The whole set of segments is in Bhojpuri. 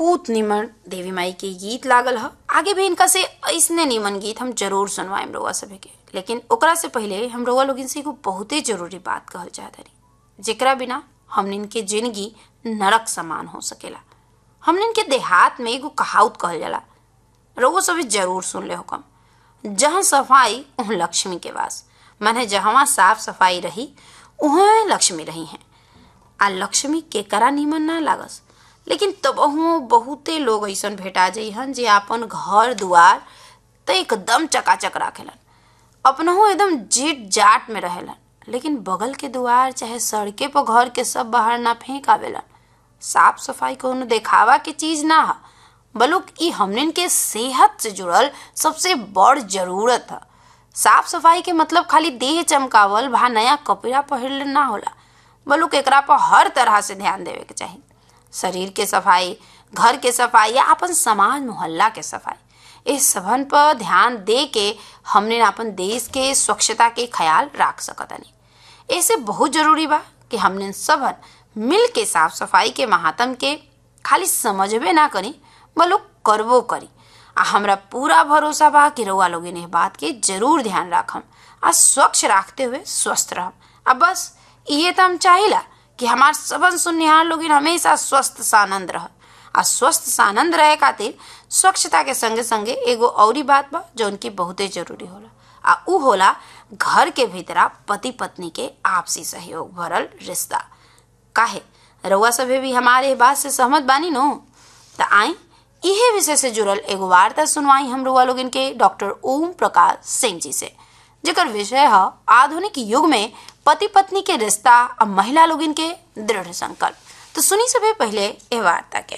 बहुत निमन देवी माई के गीत लागल ह आगे भी इनका से ऐसने निमन गीत हम जरूर सुनवाएम रउआ सभे के लेकिन ओकरा से पहले हम रउआ लोगन से एगो बहुते जरूरी बात कहल चाहत हनी जेकरा बिना हमनिन के जिंदगी नरक समान हो सकेला हमनिन के देहात में एगो कहावत कहल जाला रउआ सभी जरूर सुन ले हुकम जहाँ सफाई वहाँ लक्ष्मी के वास माने जहाँ साफ सफाई रही वहाँ लक्ष्मी रही हैं आ लक्ष्मी के करा निमन ना लागस लेकिन तबहुओ बहुते लोग ऐसन भेटा जइहन जे आपन घर दुआर त एकदम चकाचक राखेलन अपनहु एकदम जीट जाट में रहेलन लेकिन बगल के दुआर चाहे सड़के पर घर के सब बाहर ना फेंक आवेलन साफ सफाई कोनो देखावा के चीज ना ह बलुक ई हमनिन के सेहत से जुड़ल सबसे बड़ जरूरत ह साफ सफाई के मतलब खाली देह चमकावल भा नया कपड़ा पहिरले ना होला बलुक एकरा पर हर तरह से ध्यान देवे के चाही शरीर के सफाई घर के सफाई या अपन समाज मोहल्ला के सफाई इस सबन पर ध्यान दे के हमने अपन देश के स्वच्छता के ख्याल रख सकतनी ऐसे बहुत जरूरी बा कि हमने सबन मिल के साफ सफाई के महात्म के खाली समझबे ना करी बलुक करबो करी आ हमरा पूरा भरोसा बा कि रउआ लोग इन्हें बात के जरूर ध्यान राखम आ स्वच्छ रखते हुए स्वस्थ रहम आ बस ये तो हम चाहिला कि हमार सबन सुननिहार लोग हमेशा स्वस्थ सानंद रह आ स्वस्थ सानंद रहे खातिर स्वच्छता के संगे संगे एगो औरी बात बा जो उनकी बहुते जरूरी होला आ उ होला घर के भीतरा पति पत्नी के आपसी सहयोग भरल रिश्ता काहे रउआ सभे भी हमारे बात से सहमत बानी नो त आई इहे विषय से जुड़ल एगो वार्ता सुनवाई हम रउआ लोगन के डॉक्टर ओम प्रकाश सिंह जी से जेकर विषय है आधुनिक युग में पति पत्नी के रिश्ता और महिला लोगन के दृढ़ संकल्प तो सुनी सभी पहले ये वार्ता के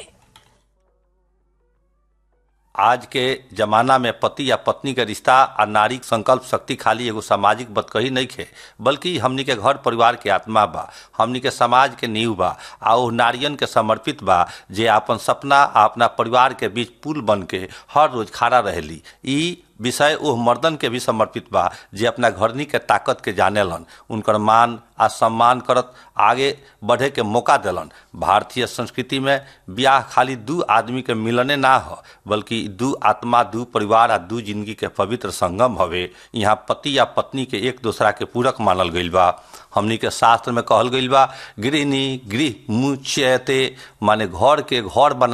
आज के जमाना में पति या पत्नी के रिश्ता आ नारी संकल्प शक्ति खाली एगो सामाजिक बतकही नहीं खे बल्कि हमनी के घर परिवार के आत्मा बा हमनी के समाज के नींव बा आ ओ नारियन के समर्पित बा जे अपन सपना आ अपना परिवार के बीच पुल बन के हर रोज खड़ा रहेली ई विषय ओह मर्दन के भी समर्पित बा जे अपना घरनी के ताकत के जानेलन उनकर मान आ सम्मान करत आगे बढ़े के मौका देलन भारतीय संस्कृति में ब्याह खाली दू आदमी के मिलने ना हो बल्कि दू आत्मा दू परिवार आ दू जिंदगी के पवित्र संगम हवे यहाँ पति या पत्नी के एक दूसरा के पूरक मानल गईल बा हमनी के शास्त्र में कहल गईल बा गृहिणी गृह मुच्यते माने घर के घर बना